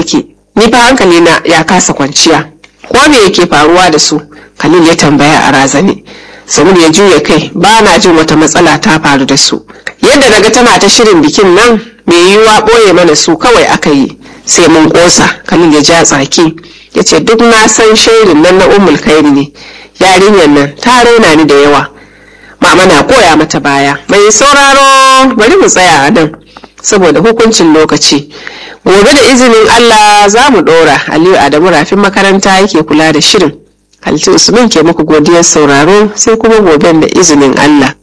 suke ni fa hankali na ya kasa kwanciya ko me yake faruwa da su khalil ya tambaya a razane samir ya juya kai ba na jin wata matsala ta faru da su yadda naga tana ta shirin bikin nan mai yiwuwa ɓoye mana su kawai aka yi sai mun ƙosa khalil ya ja tsaki ya ce duk na san shirin nan na ummul kairi ne yarinyar nan ta raina ni da yawa mama na koya mata baya mai sauraro bari mu tsaya a nan saboda hukuncin lokaci gobe da izinin allah za mu ɗora aliyu adamu rafin makaranta yake kula da shirin halittu usman ke muku godiyar sauraro sai kuma goben da izinin allah